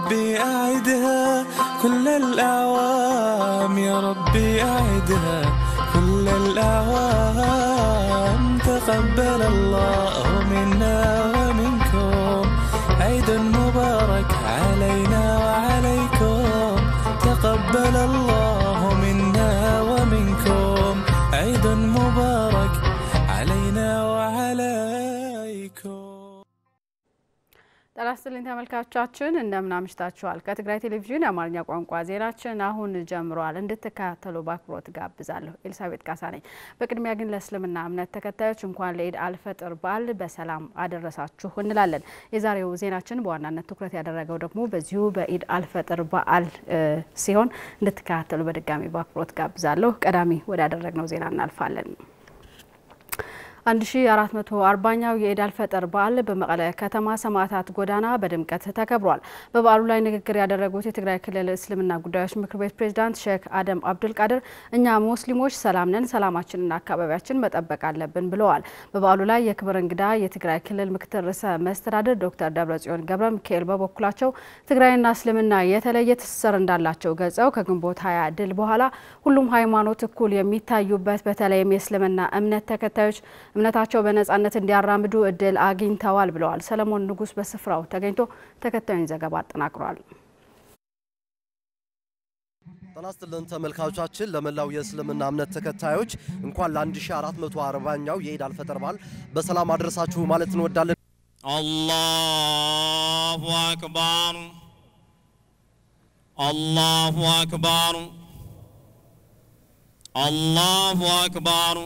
ربي أعدها كل الأعوام يا ربي أعدها كل الأعوام تقبل الله منا ومنكم عيد مبارك علينا وعليكم تقبل الله منا ومنكم عيد مبارك علينا وعليكم ጤና ይስጥልኝ ተመልካቾቻችን፣ እንደምን አምሽታችኋል። ከትግራይ ቴሌቪዥን የአማርኛ ቋንቋ ዜናችን አሁን ጀምረዋል። እንድትከታተሉ በአክብሮት ጋብዛለሁ። ኤልሳቤጥ ካሳ ነኝ። በቅድሚያ ግን ለእስልምና እምነት ተከታዮች እንኳን ለኢድ አልፈጥር በዓል በሰላም አደረሳችሁ እንላለን። የዛሬው ዜናችን በዋናነት ትኩረት ያደረገው ደግሞ በዚሁ በኢድ አልፈጥር በዓል ሲሆን እንድትከታተሉ በድጋሚ በአክብሮት ጋብዛለሁ። ቀዳሚ ወዳደረግነው ዜና እናልፋለን። 1440ኛው የኢድ አልፈጥር በዓል በመቀለ ከተማ ሰማዕታት ጎዳና በድምቀት ተከብሯል። በበዓሉ ላይ ንግግር ያደረጉት የትግራይ ክልል እስልምና ጉዳዮች ምክር ቤት ፕሬዝዳንት ሼክ አደም አብዱል ቃድር እኛ ሙስሊሞች ሰላም ነን፣ ሰላማችንና አካባቢያችን መጠበቅ አለብን ብለዋል። በበዓሉ ላይ የክብር እንግዳ የትግራይ ክልል ምክትል ርዕሰ መስተዳድር ዶክተር ደብረጽዮን ገብረ ሚካኤል በበኩላቸው ትግራይና እስልምና የተለየ ትስስር እንዳላቸው ገልጸው ከግንቦት ሀያ ድል በኋላ ሁሉም ሃይማኖት እኩል የሚታዩበት በተለይም የእስልምና እምነት ተከታዮች እምነታቸው በነጻነት እንዲያራምዱ እድል አግኝተዋል ብለዋል። ሰለሞን ንጉስ በስፍራው ተገኝቶ ተከታዩን ዘገባ አጠናቅሯል። ጤና ይስጥልን ተመልካቾቻችን፣ ለመላው የእስልምና እምነት ተከታዮች እንኳን ለ1440ኛው የኢድ አልፈጥር በዓል በሰላም አድረሳችሁ ማለት እንወዳለን። አላሁ አክባር አላሁ አክባር አላሁ አክባር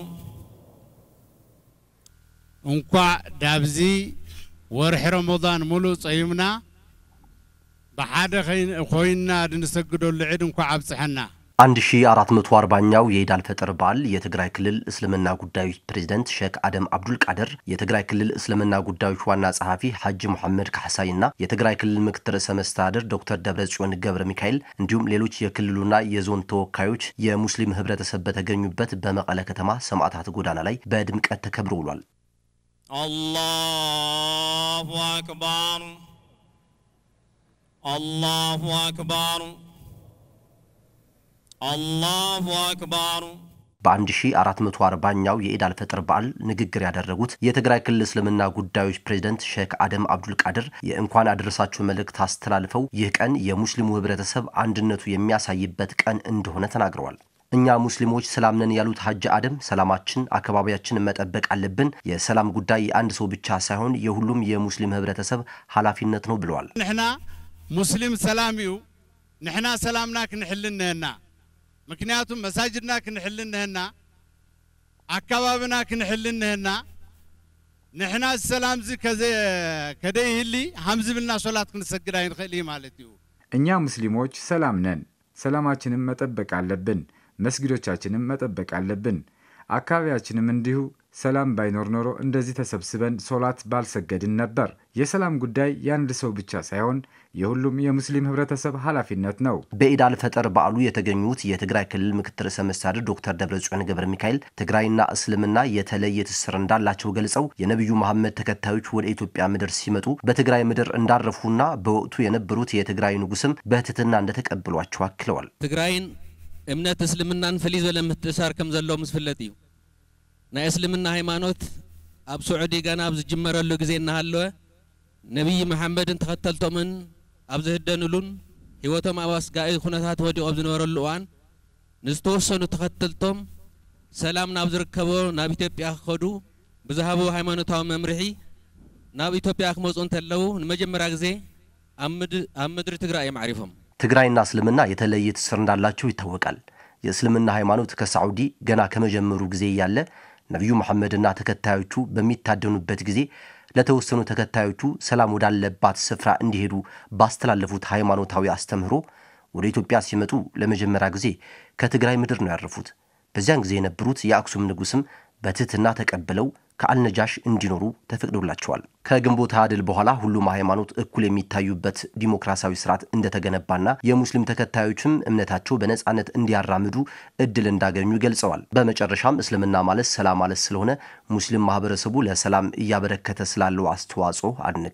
እንኳዕ ዳብዚ ወርሒ ረመዳን ሙሉእ ፀይምና ብሓደ ኮይንና ንሰግደሉ ዒድ እንኳዕ ኣብፅሐና 1440ኛው የኢድ አልፈጥር በዓል የትግራይ ክልል እስልምና ጉዳዮች ፕሬዝደንት ሼክ አደም አብዱል ቃድር፣ የትግራይ ክልል እስልምና ጉዳዮች ዋና ጸሐፊ ሐጂ ሙሐመድ ካሕሳይ እና የትግራይ ክልል ምክትል ርዕሰ መስተዳድር ዶክተር ደብረጽዮን ገብረ ሚካኤል እንዲሁም ሌሎች የክልሉና የዞን ተወካዮች የሙስሊም ህብረተሰብ በተገኙበት በመቀለ ከተማ ሰማዕታት ጎዳና ላይ በድምቀት ተከብሮ ውሏል። አላሁ አክባር አላሁ አክባር አላሁ አክባር በ1440ኛው የኢድ አልፈጥር በዓል ንግግር ያደረጉት የትግራይ ክልል እስልምና ጉዳዮች ፕሬዝደንት ሼክ አደም አብዱል ቃድር የእንኳን አደረሳችሁ መልእክት አስተላልፈው ይህ ቀን የሙስሊሙ ህብረተሰብ አንድነቱ የሚያሳይበት ቀን እንደሆነ ተናግረዋል። እኛ ሙስሊሞች ሰላም ነን ያሉት ሐጅ አደም ሰላማችን፣ አካባቢያችንን መጠበቅ አለብን። የሰላም ጉዳይ የአንድ ሰው ብቻ ሳይሆን የሁሉም የሙስሊም ህብረተሰብ ኃላፊነት ነው ብለዋል። ንሕና ሙስሊም ሰላም እዩ ንሕና ሰላምና ክንሕል ንህና ምክንያቱም መሳጅድና ክንሕል ንህና አካባቢና ክንሕል ንህና ንሕና ሰላም ዚ ከደይህሊ ሃምዚ ብልና ሶላት ክንሰግድ ኣይንኽእል እዩ ማለት እዩ እኛ ሙስሊሞች ሰላም ነን፣ ሰላማችንን መጠበቅ አለብን። መስጊዶቻችንም መጠበቅ አለብን። አካባቢያችንም እንዲሁ ሰላም ባይኖር ኖሮ እንደዚህ ተሰብስበን ሶላት ባልሰገድን ነበር። የሰላም ጉዳይ የአንድ ሰው ብቻ ሳይሆን የሁሉም የሙስሊም ህብረተሰብ ኃላፊነት ነው። በኢድ አልፈጥር በዓሉ የተገኙት የትግራይ ክልል ምክትል ርዕሰ መስተዳድር ዶክተር ደብረጽዮን ገብረ ሚካኤል ትግራይና እስልምና የተለየ ትስስር እንዳላቸው ገልጸው የነቢዩ መሐመድ ተከታዮች ወደ ኢትዮጵያ ምድር ሲመጡ በትግራይ ምድር እንዳረፉና በወቅቱ የነበሩት የትግራይ ንጉስም በትህትና እንደተቀበሏቸው አክለዋል። ትግራይን እምነት እስልምናን ፍልይ ዝበለ ምትእሳር ከም ዘለዎ ምስ ፍለጥ እዩ ናይ እስልምና ሃይማኖት ኣብ ስዑዲ ገና ኣብ ዝጅመረሉ ግዜ እናሃለወ ነቢይ መሓመድን ተኸተልቶምን ኣብ ዝህደንሉን ሂወቶም ኣብ ኣስጋኢ ኩነታት ወዲቖም ኣብ ዝነበረሉ እዋን ንዝተወሰኑ ተኸተልቶም ሰላም ናብ ዝርከቦ ናብ ኢትዮጵያ ክኸዱ ብዝሃቦ ሃይማኖታዊ መምርሒ ናብ ኢትዮጵያ ክመፁ እንተለዉ ንመጀመርያ ግዜ ኣብ ምድሪ ትግራይ እዮም ዓሪፎም ትግራይና እስልምና የተለየ ትስስር እንዳላቸው ይታወቃል። የእስልምና ሃይማኖት ከሳዑዲ ገና ከመጀመሩ ጊዜ እያለ ነቢዩ መሐመድና ተከታዮቹ በሚታደኑበት ጊዜ ለተወሰኑ ተከታዮቹ ሰላም ወዳለባት ስፍራ እንዲሄዱ ባስተላለፉት ሃይማኖታዊ አስተምህሮ ወደ ኢትዮጵያ ሲመጡ ለመጀመሪያ ጊዜ ከትግራይ ምድር ነው ያረፉት። በዚያን ጊዜ የነበሩት የአክሱም ንጉሥም በትህትና ተቀብለው ከአልነጃሽ እንዲኖሩ ተፈቅዶላቸዋል። ከግንቦት ሃያ ድል በኋላ ሁሉም ሃይማኖት እኩል የሚታዩበት ዲሞክራሲያዊ ስርዓት እንደተገነባና የሙስሊም ተከታዮችም እምነታቸው በነጻነት እንዲያራምዱ እድል እንዳገኙ ገልጸዋል። በመጨረሻም እስልምና ማለት ሰላም ማለት ስለሆነ ሙስሊም ማህበረሰቡ ለሰላም እያበረከተ ስላለው አስተዋጽኦ አድንቀዋል።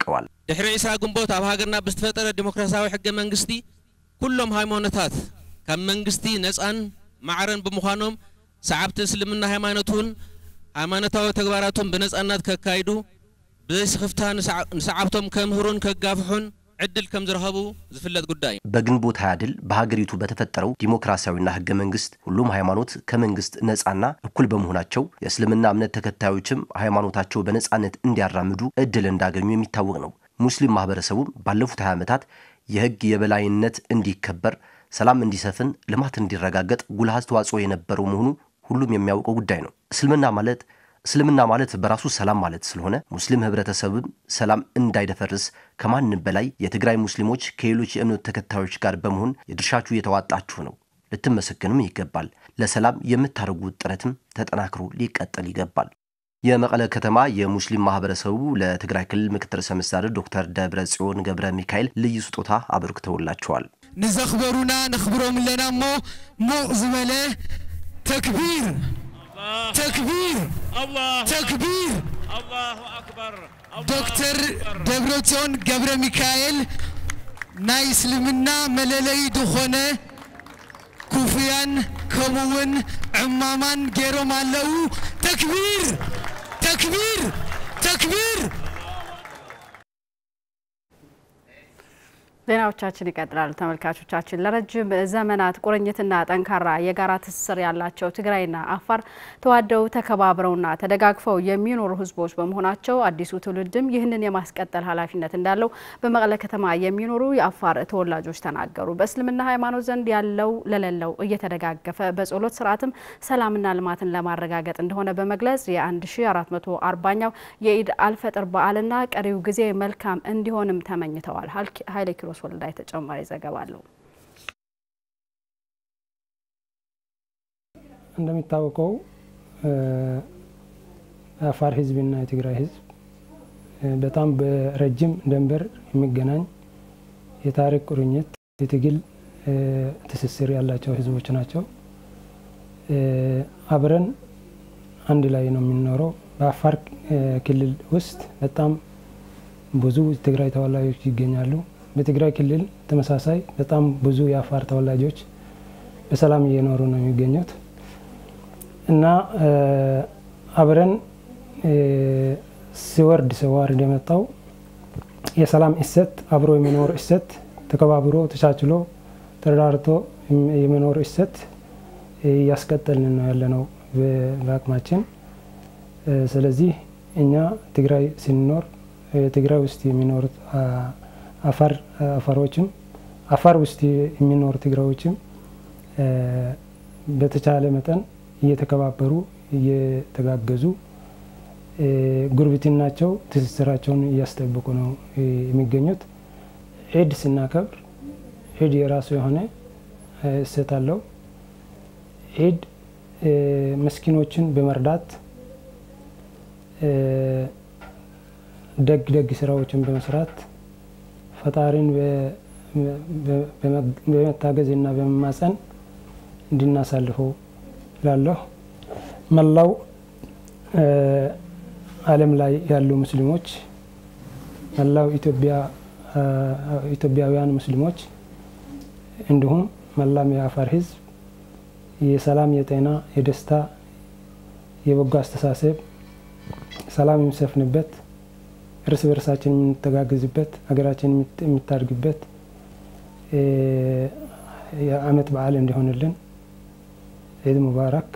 ድሕሪ ዒሳ ግንቦት ኣብ ሃገርና ብዝተፈጠረ ዲሞክራሲያዊ ሕገ መንግስቲ ኩሎም ሃይማኖታት ካብ መንግስቲ ነፃን ማዕረን ብምዃኖም ሰዓብቲ እስልምና ሃይማኖት እውን ሃይማኖታዊ ተግባራቶም ብነፃነት ከካይዱ ብዘይስኽፍታ ንሰዓብቶም ከምህሩን ከጋፍሑን ዕድል ከም ዝረኸቡ ዝፍለጥ ጉዳይ እዩ በግንቦት ሃያ ድል በሀገሪቱ በተፈጠረው ዲሞክራሲያዊና ህገ መንግስት ሁሉም ሃይማኖት ከመንግስት ነፃና እኩል በመሆናቸው የእስልምና እምነት ተከታዮችም ሃይማኖታቸው በነፃነት እንዲያራምዱ እድል እንዳገኙ የሚታወቅ ነው። ሙስሊም ማህበረሰቡም ባለፉት 20 ዓመታት የህግ የበላይነት እንዲከበር፣ ሰላም እንዲሰፍን፣ ልማት እንዲረጋገጥ ጉልህ አስተዋጽኦ የነበረው መሆኑ ሁሉም የሚያውቀው ጉዳይ ነው። እስልምና ማለት እስልምና ማለት በራሱ ሰላም ማለት ስለሆነ ሙስሊም ህብረተሰብም ሰላም እንዳይደፈርስ ከማንም በላይ የትግራይ ሙስሊሞች ከሌሎች የእምነት ተከታዮች ጋር በመሆን የድርሻችሁ እየተዋጣችሁ ነው። ልትመሰገኑም ይገባል። ለሰላም የምታደርጉት ጥረትም ተጠናክሮ ሊቀጥል ይገባል። የመቀለ ከተማ የሙስሊም ማህበረሰቡ ለትግራይ ክልል ምክትል ርዕሰ መስተዳድር ዶክተር ደብረ ጽዮን ገብረ ሚካኤል ልዩ ስጦታ አበርክተውላቸዋል። ንዘኽበሩና ነኽብሮም ኣለና እሞ ሙቕ ዝበለ ተክቢር ተክቢር ተክቢር ዶክተር ደብረጽዮን ገብረ ሚካኤል ናይ እስልምና መለለይ ዝኾነ ኩፍያን ከምኡውን ዕማማን ገይሮም ኣለዉ ተክቢር ተክቢር ተክቢር ዜናዎቻችን ይቀጥላሉ። ተመልካቾቻችን ለረጅም ዘመናት ቁርኝትና ጠንካራ የጋራ ትስስር ያላቸው ትግራይና አፋር ተዋደው ተከባብረውና ተደጋግፈው የሚኖሩ ሕዝቦች በመሆናቸው አዲሱ ትውልድም ይህንን የማስቀጠል ኃላፊነት እንዳለው በመቀለ ከተማ የሚኖሩ የአፋር ተወላጆች ተናገሩ። በእስልምና ሃይማኖት ዘንድ ያለው ለሌለው እየተደጋገፈ በጸሎት ስርዓትም ሰላምና ልማትን ለማረጋገጥ እንደሆነ በመግለጽ የ1440ኛው የኢድ አልፈጥር በዓልና ቀሪው ጊዜ መልካም እንዲሆንም ተመኝተዋል። ኃይለ ኪሮስ ወልዳይ ተጨማሪ ዘገባ አለው። እንደሚታወቀው የአፋር ህዝብና የትግራይ ህዝብ በጣም በረጅም ድንበር የሚገናኝ የታሪክ ቁርኝት፣ የትግል ትስስር ያላቸው ህዝቦች ናቸው። አብረን አንድ ላይ ነው የምንኖረው። በአፋር ክልል ውስጥ በጣም ብዙ የትግራይ ተወላጆች ይገኛሉ። በትግራይ ክልል ተመሳሳይ በጣም ብዙ የአፋር ተወላጆች በሰላም እየኖሩ ነው የሚገኙት እና አብረን ሲወርድ ሲዋርድ የመጣው የሰላም እሴት አብሮ የሚኖር እሴት ተከባብሮ ተቻችሎ ተረዳርቶ የመኖር እሴት እያስቀጠልን ነው ያለነው በአቅማችን። ስለዚህ እኛ ትግራይ ስንኖር ትግራይ ውስጥ የሚኖሩት አፋር አፋሮችም አፋር ውስጥ የሚኖሩ ትግራዮችም በተቻለ መጠን እየተከባበሩ እየተጋገዙ ጉርብትናቸው ትስስራቸውን እያስጠበቁ ነው የሚገኙት። ዒድ ስናከብር ዒድ የራሱ የሆነ እሴት አለው። ዒድ ምስኪኖችን በመርዳት ደግ ደግ ስራዎችን በመስራት ፈጣሪን በመታገዝ እና በመማፀን እንድናሳልፈው እላለሁ። መላው ዓለም ላይ ያሉ ሙስሊሞች መላው ኢትዮጵያውያን ሙስሊሞች እንዲሁም መላም የአፋር ሕዝብ የሰላም፣ የጤና፣ የደስታ፣ የበጎ አስተሳሰብ ሰላም የሚሰፍንበት እርስ በርሳችን የምንተጋገዝበት ሀገራችን የምታድግበት የዓመት በዓል እንዲሆንልን ኢድ ሙባረክ።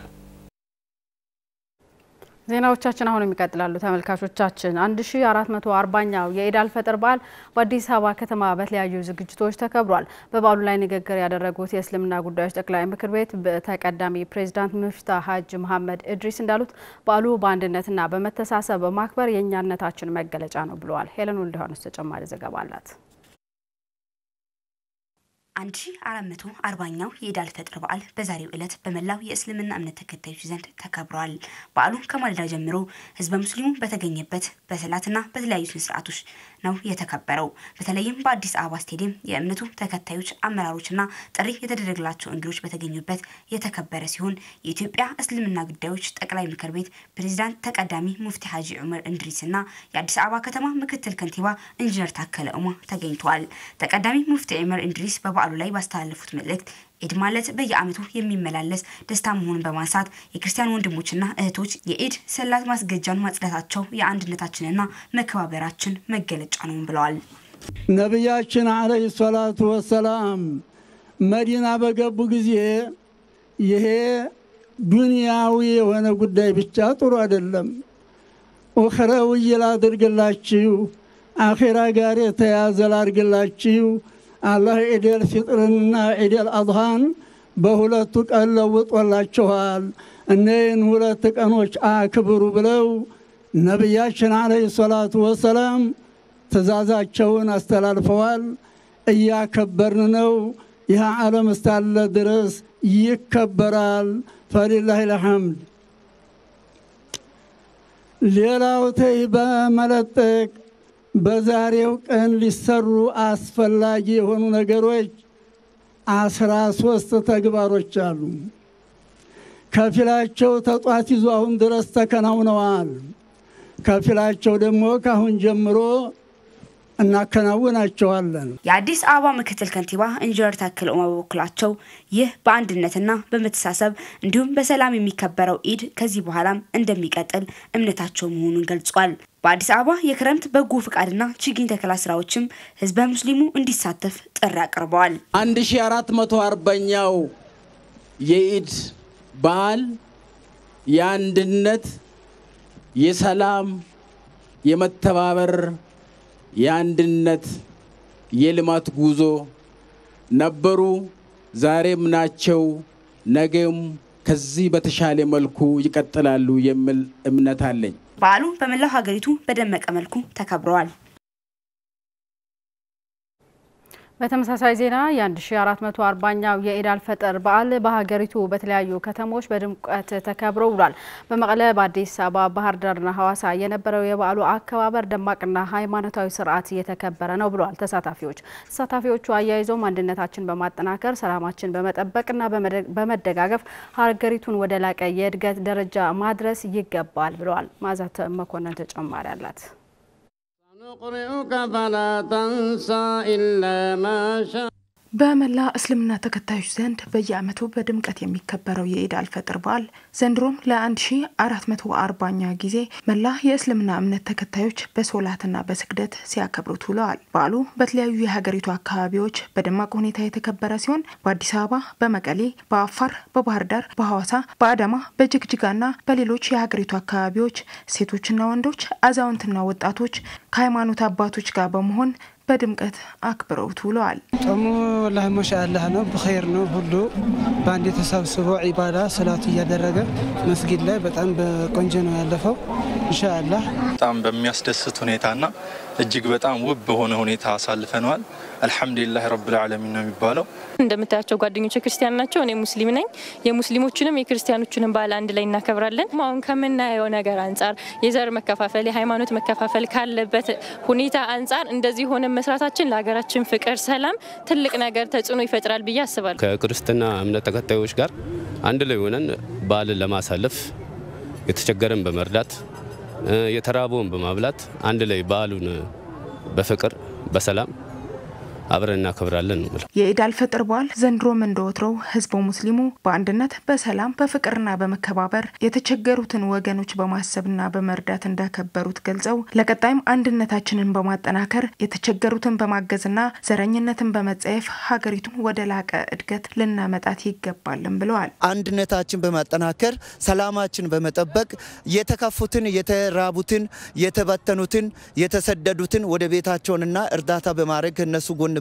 ዜናዎቻችን አሁንም ይቀጥላሉ። ተመልካቾቻችን 1440ኛው የኢድ አልፈጥር በዓል በአዲስ አበባ ከተማ በተለያዩ ዝግጅቶች ተከብሯል። በበዓሉ ላይ ንግግር ያደረጉት የእስልምና ጉዳዮች ጠቅላይ ምክር ቤት ተቀዳሚ ፕሬዚዳንት ሙፍታህ ሀጂ መሐመድ እድሪስ እንዳሉት በዓሉ በአንድነትና በመተሳሰብ በማክበር የእኛነታችን መገለጫ ነው ብለዋል። ሄለን ወልደዮሐንስ ተጨማሪ ዘገባ አላት። 1440ኛው የኢድ አልፈጥር በዓል በዛሬው ዕለት በመላው የእስልምና እምነት ተከታዮች ዘንድ ተከብሯል። በዓሉ ከማለዳ ጀምሮ ህዝበ ሙስሊሙ በተገኘበት በሰላትና በተለያዩ ስነ ስርዓቶች ነው የተከበረው። በተለይም በአዲስ አበባ ስቴዲየም የእምነቱ ተከታዮች አመራሮችና ጥሪ የተደረገላቸው እንግዶች በተገኙበት የተከበረ ሲሆን የኢትዮጵያ እስልምና ጉዳዮች ጠቅላይ ምክር ቤት ፕሬዚዳንት ተቀዳሚ ሙፍቲ ሀጂ ዑመር እንድሪስና የአዲስ አበባ ከተማ ምክትል ከንቲባ ኢንጂነር ታከለ ኡማ ተገኝተዋል። ተቀዳሚ ሙፍቲ ዑመር እንድሪስ በበዓሉ ላይ ባስተላለፉት መልእክት ኢድ ማለት በየዓመቱ የሚመላለስ ደስታ መሆኑን በማንሳት የክርስቲያን ወንድሞችና እህቶች የኢድ ሰላት ማስገጃን ማጽዳታቸው የአንድነታችንና መከባበራችን መገለጫ ነው ብለዋል። ነቢያችን አለይሂ ሰላቱ ወሰላም መዲና በገቡ ጊዜ ይሄ ዱንያዊ የሆነ ጉዳይ ብቻ ጥሩ አይደለም፣ ኡኽረውይ ላድርግላችሁ፣ አኼራ ጋር የተያዘ ላድርግላችሁ አላህ ዒደል ፊጥርንና ዒደል አድሃን በሁለቱ ቀን ለውጦላችኋል። እነይህን ሁለት ቀኖች አክብሩ ብለው ነቢያችን አለይሂ ሰላቱ ወሰላም ትእዛዛቸውን አስተላልፈዋል። እያከበርን ነው። ይህ ዓለም እስካለ ድረስ ይከበራል። ፈሊላህ ልሐምድ። ሌላው ተይ በመለጠቅ በዛሬው ቀን ሊሰሩ አስፈላጊ የሆኑ ነገሮች አስራ ሶስት ተግባሮች አሉ። ከፊላቸው ተጧት ይዞ አሁን ድረስ ተከናውነዋል። ከፊላቸው ደግሞ ከአሁን ጀምሮ እናከናውናቸዋለን። የአዲስ አበባ ምክትል ከንቲባ ኢንጂነር ታከለ ኡማ በበኩላቸው ይህ በአንድነትና በመተሳሰብ እንዲሁም በሰላም የሚከበረው ኢድ ከዚህ በኋላም እንደሚቀጥል እምነታቸው መሆኑን ገልጿል። በአዲስ አበባ የክረምት በጎ ፍቃድና ችግኝ ተከላ ስራዎችም ህዝበ ሙስሊሙ እንዲሳተፍ ጥሪ አቅርበዋል። 1440ኛው የኢድ በዓል የአንድነት፣ የሰላም፣ የመተባበር የአንድነት የልማት ጉዞ ነበሩ፣ ዛሬም ናቸው፣ ነገም ከዚህ በተሻለ መልኩ ይቀጥላሉ የሚል እምነት አለኝ። በዓሉ በመላው ሀገሪቱ በደመቀ መልኩ ተከብረዋል። በተመሳሳይ ዜና የ1440ኛው የኢድ አልፈጥር በዓል በሀገሪቱ በተለያዩ ከተሞች በድምቀት ተከብሮ ውሏል። በመቀለ፣ በአዲስ አበባ፣ ባህር ዳርና ሐዋሳ የነበረው የበዓሉ አከባበር ደማቅና ሃይማኖታዊ ስርዓት እየተከበረ ነው ብለዋል ተሳታፊዎች። ተሳታፊዎቹ አያይዘውም አንድነታችን በማጠናከር ሰላማችን በመጠበቅና በመደጋገፍ ሀገሪቱን ወደ ላቀ የእድገት ደረጃ ማድረስ ይገባል ብለዋል። ማዛት መኮንን ተጨማሪ አላት። نقرئك فلا تنسى إلا ما شاء በመላ እስልምና ተከታዮች ዘንድ በየዓመቱ በድምቀት የሚከበረው የኢድ አልፈጥር በዓል ዘንድሮም ለ1440ኛ ጊዜ መላ የእስልምና እምነት ተከታዮች በሶላትና በስግደት ሲያከብሩት ውለዋል። በዓሉ በተለያዩ የሀገሪቱ አካባቢዎች በደማቅ ሁኔታ የተከበረ ሲሆን በአዲስ አበባ፣ በመቀሌ፣ በአፋር፣ በባህር ዳር፣ በሐዋሳ፣ በአዳማ፣ በጅግጅጋና በሌሎች የሀገሪቱ አካባቢዎች ሴቶችና ወንዶች፣ አዛውንትና ወጣቶች ከሃይማኖት አባቶች ጋር በመሆን በድምቀት አክብረውት ውለዋል። ጾሙ ወላሂ ማሻአላህ ነው፣ ብኸይር ነው። ሁሉ በአንድ ተሰብስቦ ዒባዳ ሰላት እያደረገ መስጊድ ላይ በጣም በቆንጆ ነው ያለፈው። ኢንሻአላህ በጣም በሚያስደስት ሁኔታና እጅግ በጣም ውብ በሆነ ሁኔታ አሳልፈነዋል። አልሐምዱሊላህ ረብል ዓለሚን ነው የሚባለው። እንደምታያቸው ጓደኞች ክርስቲያን ናቸው፣ እኔ ሙስሊም ነኝ። የሙስሊሞችንም የክርስቲያኖችንም በዓል አንድ ላይ እናከብራለን። አሁን ከምናየው ነገር አንጻር የዘር መከፋፈል፣ የሃይማኖት መከፋፈል ካለበት ሁኔታ አንጻር እንደዚህ ሆነ መስራታችን ለሀገራችን ፍቅር፣ ሰላም ትልቅ ነገር ተጽዕኖ ይፈጥራል ብዬ አስባለሁ። ከክርስትና እምነት ተከታዮች ጋር አንድ ላይ ሆነን በዓልን ለማሳለፍ የተቸገረን በመርዳት የተራበውን በማብላት አንድ ላይ በዓሉን በፍቅር በሰላም አብረን እናከብራለን ነው ብለው የኢድ አልፈጥር በዓል ዘንድሮም እንደወትሮው ህዝበ ሙስሊሙ በአንድነት በሰላም በፍቅርና በመከባበር የተቸገሩትን ወገኖች በማሰብና በመርዳት እንዳከበሩት ገልጸው ለቀጣይም አንድነታችንን በማጠናከር የተቸገሩትን በማገዝና ዘረኝነትን በመጸየፍ ሀገሪቱን ወደ ላቀ እድገት ልናመጣት ይገባልን ብለዋል። አንድነታችን በማጠናከር ሰላማችን በመጠበቅ የተከፉትን፣ የተራቡትን፣ የተበተኑትን፣ የተሰደዱትን ወደ ቤታቸውንና እርዳታ በማድረግ እነሱ ጎን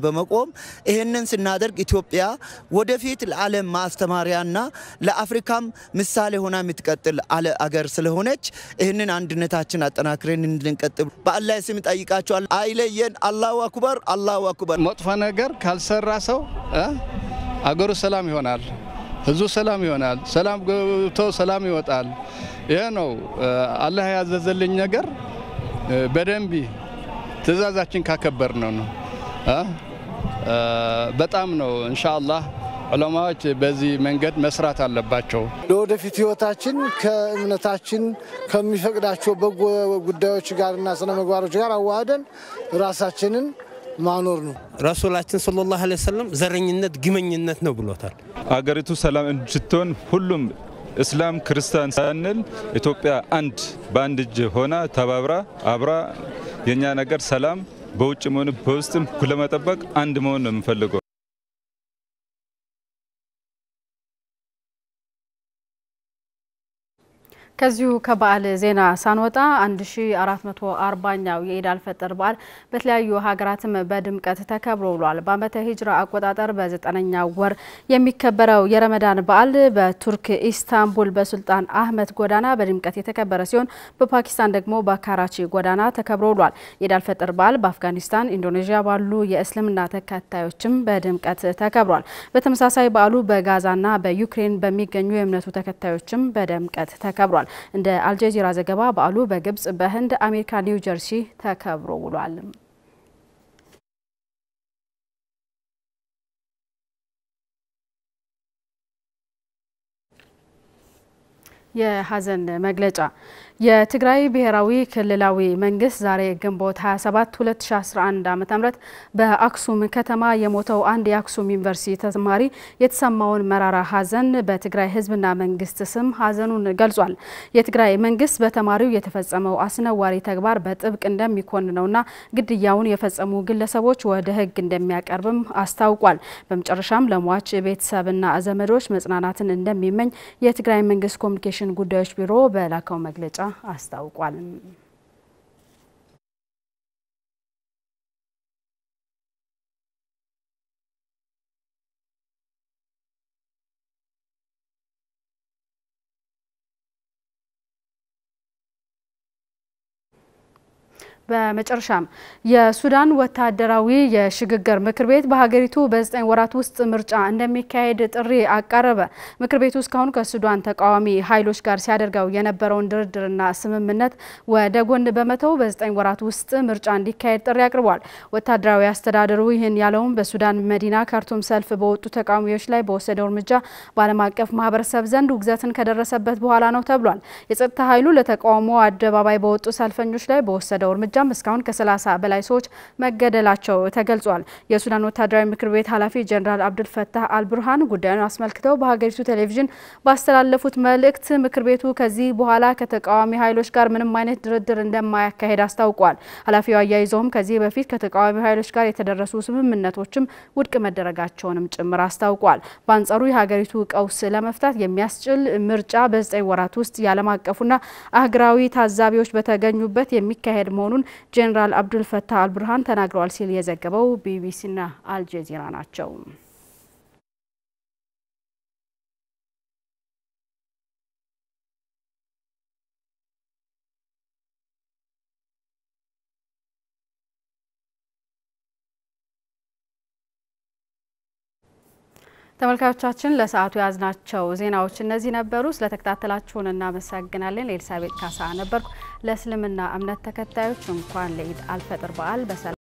በመቆም ይህንን ስናደርግ ኢትዮጵያ ወደፊት ለዓለም ማስተማሪያና ለአፍሪካም ምሳሌ ሆና የምትቀጥል አለ አገር ስለሆነች ይህንን አንድነታችን አጠናክረን እንድንቀጥል በአላህ ስም ጠይቃቸዋል። አይለየን። አላሁ አክበር፣ አላሁ አክበር። መጥፎ ነገር ካልሰራ ሰው አገሩ ሰላም ይሆናል፣ ህዝቡ ሰላም ይሆናል፣ ሰላም ገብቶ ሰላም ይወጣል። ይህ ነው አላህ ያዘዘልኝ ነገር በደንብ ትእዛዛችን ካከበር ነው ነው በጣም ነው እንሻአላህ ዑለማዎች በዚህ መንገድ መስራት አለባቸው። ለወደፊት ህይወታችን ከእምነታችን ከሚፈቅዳቸው በጎ ጉዳዮች ጋርና ስነ ምግባሮች ጋር አዋህደን ራሳችንን ማኖር ነው። ረሱላችን ሰለላሁ ዐለይሂ ወሰለም ዘረኝነት ግመኝነት ነው ብሎታል። አገሪቱ ሰላም እንድትሆን ሁሉም እስላም ክርስቲያን ሳንል ኢትዮጵያ አንድ በአንድ እጅ ሆና ተባብራ አብራ የእኛ ነገር ሰላም በውጭም ሆነ በውስጥም ለመጠበቅ አንድ መሆን ነው የምንፈልገው። ከዚሁ ከበዓል ዜና ሳንወጣ 1440ኛው የኢድ አልፈጥር በዓል በተለያዩ ሀገራትም በድምቀት ተከብሮ ውሏል። በዓመተ ሂጅራ አቆጣጠር በዘጠነኛው ወር የሚከበረው የረመዳን በዓል በቱርክ ኢስታንቡል በሱልጣን አህመድ ጎዳና በድምቀት የተከበረ ሲሆን በፓኪስታን ደግሞ በካራቺ ጎዳና ተከብሮ ውሏል። የኢድ አልፈጥር በዓል በአፍጋኒስታን፣ ኢንዶኔዥያ ባሉ የእስልምና ተከታዮችም በድምቀት ተከብሯል። በተመሳሳይ በዓሉ በጋዛና በዩክሬን በሚገኙ የእምነቱ ተከታዮችም በድምቀት ተከብሯል። እንደ አልጀዚራ ዘገባ በዓሉ በግብጽ፣ በህንድ፣ አሜሪካ ኒው ጀርሲ ተከብሮ ውሏል። የሀዘን መግለጫ የትግራይ ብሔራዊ ክልላዊ መንግስት ዛሬ ግንቦት 27 2011 ዓ.ም በአክሱም ከተማ የሞተው አንድ የአክሱም ዩኒቨርሲቲ ተማሪ የተሰማውን መራራ ሀዘን በትግራይ ህዝብና መንግስት ስም ሀዘኑን ገልጿል። የትግራይ መንግስት በተማሪው የተፈጸመው አስነዋሪ ተግባር በጥብቅ እንደሚኮንነውና ግድያውን የፈጸሙ ግለሰቦች ወደ ህግ እንደሚያቀርብም አስታውቋል። በመጨረሻም ለሟች ቤተሰብና ዘመዶች መጽናናትን እንደሚመኝ የትግራይ መንግስት ኮሚኒኬሽን ጉዳዮች ቢሮ በላከው መግለጫ አስታውቋል። በመጨረሻም የሱዳን ወታደራዊ የሽግግር ምክር ቤት በሀገሪቱ በዘጠኝ ወራት ውስጥ ምርጫ እንደሚካሄድ ጥሪ አቀረበ። ምክር ቤቱ እስካሁን ከሱዳን ተቃዋሚ ኃይሎች ጋር ሲያደርገው የነበረውን ድርድርና ስምምነት ወደ ጎን በመተው በዘጠኝ ወራት ውስጥ ምርጫ እንዲካሄድ ጥሪ አቅርቧል። ወታደራዊ አስተዳደሩ ይህን ያለውም በሱዳን መዲና ካርቱም ሰልፍ በወጡ ተቃዋሚዎች ላይ በወሰደው እርምጃ በዓለም አቀፍ ማህበረሰብ ዘንድ ውግዘትን ከደረሰበት በኋላ ነው ተብሏል። የጸጥታ ኃይሉ ለተቃውሞ አደባባይ በወጡ ሰልፈኞች ላይ በወሰደው እርምጃ እስካሁን ከ30 በላይ ሰዎች መገደላቸው ተገልጿል። የሱዳን ወታደራዊ ምክር ቤት ኃላፊ ጀኔራል አብዱልፈታህ አልቡርሃን ጉዳዩን አስመልክተው በሀገሪቱ ቴሌቪዥን ባስተላለፉት መልእክት ምክር ቤቱ ከዚህ በኋላ ከተቃዋሚ ኃይሎች ጋር ምንም አይነት ድርድር እንደማያካሄድ አስታውቋል። ኃላፊው አያይዘውም ከዚህ በፊት ከተቃዋሚ ኃይሎች ጋር የተደረሱ ስምምነቶችም ውድቅ መደረጋቸውንም ጭምር አስታውቋል። በአንጻሩ የሀገሪቱ ቀውስ ለመፍታት የሚያስችል ምርጫ በዘጠኝ ወራት ውስጥ የዓለም አቀፉና አህጉራዊ ታዛቢዎች በተገኙበት የሚካሄድ መሆኑን ጄኔራል አብዱል ፈታህ አልቡርሃን ተናግረዋል ሲል የዘገበው ቢቢሲና አልጀዚራ ናቸው። ተመልካቾቻችን ለሰዓቱ የያዝናቸው ዜናዎች እነዚህ ነበሩ። ስለተከታተላችሁን እናመሰግናለን። ኤልሳቤጥ ካሳ ነበርኩ። ለእስልምና እምነት ተከታዮች እንኳን ለኢድ አልፈጥር በዓል በሰላም